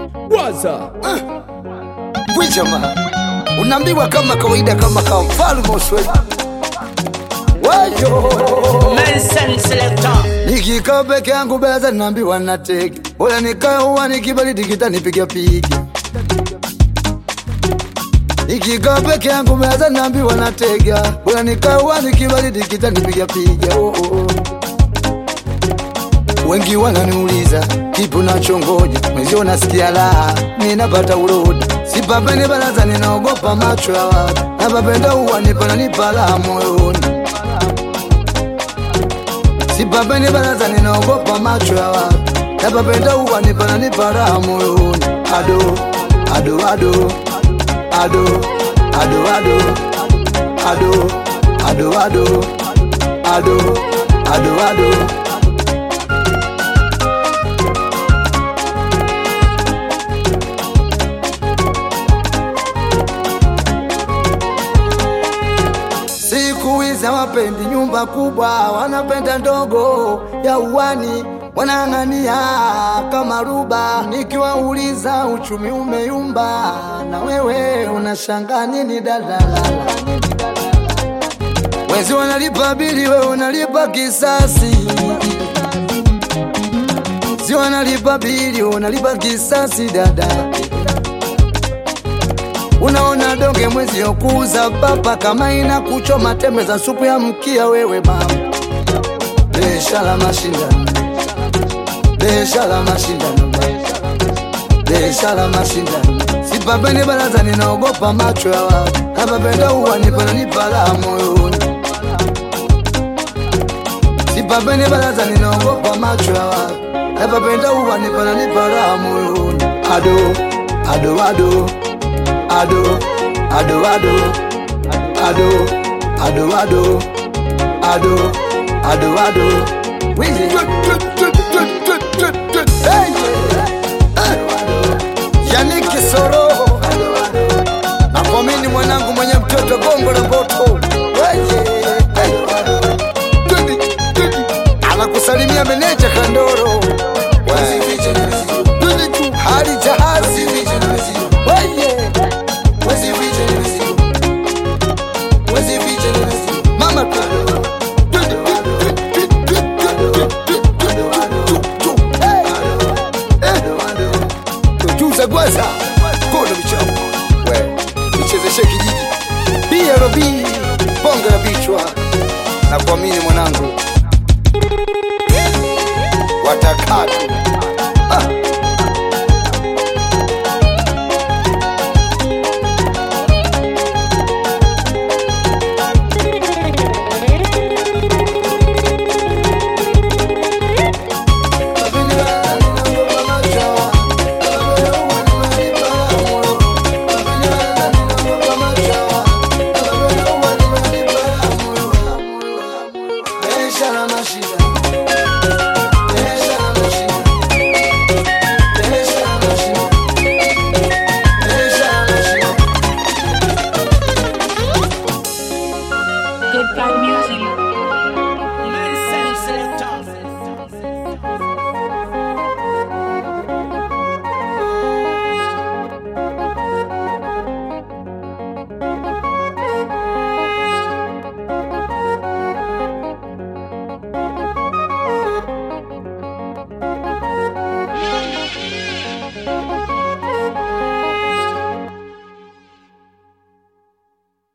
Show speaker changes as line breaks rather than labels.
Waza
Bwijama unaambiwa kama kawaida, kama kama mfalme usweli wayo
Nelson Selector.
nikikaa peke yangu beza naambiwa natege, bora nikae uwa nikibaridi kitanipiga piga. Nikikaa peke yangu beza naambiwa natega, bora nikae uwa nikibaridi kitanipiga piga. Oh, oh, oh. Wengi wananiuliza kipi unachongoja, mwenzio nasikia raha, ninapata urudi, sipapeni baraza, ninaogopa macho ya watu, napapenda uwa nipananipa raha moyoni sipapeni baraza, ninaogopa macho ya watu, napapenda uwa nipananipa raha moyoni. Ado ado ado ado ado ado ado ado ado ado ado ado Siku hizi hawapendi nyumba kubwa, wanapenda ndogo ya uwani, wanang'ania kama ruba. Nikiwauliza uchumi umeyumba, na wewe unashangaa nini dalalala? Wezi wanalipa bili, wewe unalipa kisasi. Si wanalipa bili, unalipa kisasi dada Unaona donge mwezi yokuuza papa kama ina kuchoma tembe za supu ya mkia wewe mama. Biashara mashindano, biashara mashindano, biashara mashindano. Sipapeni baraza, ninaogopa macho ya watu, napapenda uwa nipananipa raha moyoni. Sipapeni baraza, ninaogopa macho ya watu, napapenda uwa nipananipa raha moyoni. Ado, ado, ado ado ado ado ado ado ado ado ado ado Wizi. Hey! Hey! Yannick Soro nakwamini mwanangu mwenye mtoto gongo la boto Weye. Hey! Twende, twende. anakusalimia meneja Kandoro Weye. Twende tu, hali jahazi Weye. Mama tujuze kwanza kono michao we nichezeshe kijiji BRB bonge la vichwa na kuamini mwanangu watakatu ah.
Good God Music. Nelson Selector.
Thank